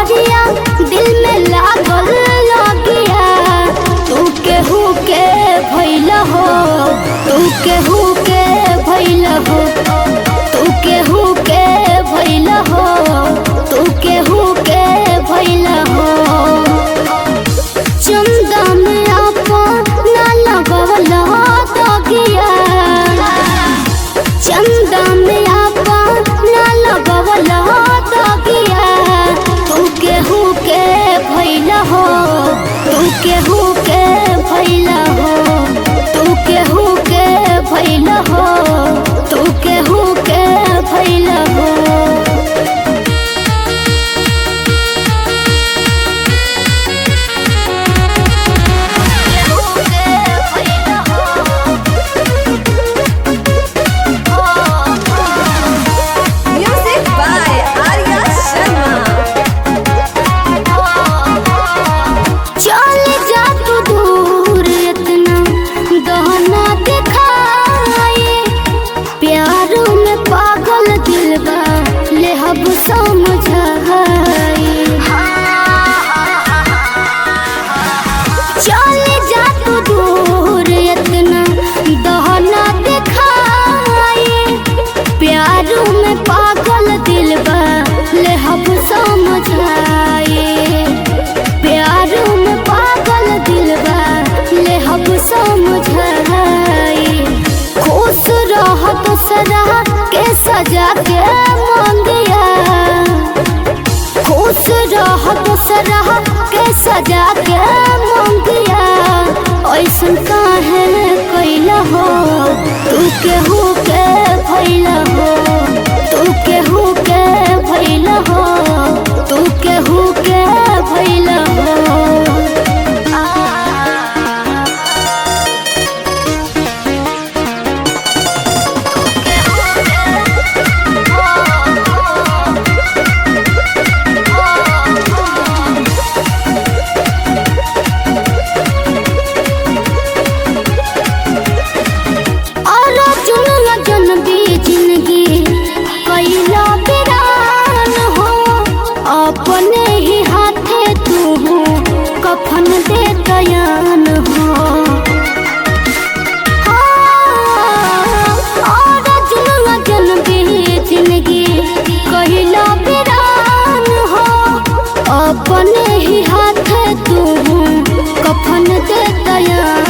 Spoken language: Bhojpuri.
खबरिया दिल में लागल लगिया तू केहू के भइल हो तू केहू के भइल हो तू केहू के भइल हो तू केहू के भइल हो चंदा में अपना लगवला दगिया चंदा में अपना लगवला दगिया तू केहू के भइल हो तू केहू के भइल हो तू केहू के भइल हो तू केहू के भइल हो Music by Arya Sharma. चल जा तू दूर इतना गहना दिखाए प्यार में पागल दिल बा ले हब समझाए चल जा तू दूर इतना गहना दिखाए प्यार में पागल दिल बा ले हब समझाए प्यार में पागल दिलबा ले हब समझाई खुश रह दूसरा के सजा के मंगिया खुश रह दूसरा के सजा के मंगिया ऐसन काहे कैला हो तू केहू के भइल हो तू केहू के भइल हो तू केहू के भइल हो और जुनला जन भी जिंदगी कैला बिरान हो अपने ही हाथे तू कफन दे दयान हो और जुनला जन भी जिंदगी कैला बिरान हो अपने ही हाथे तू कफन दे दयान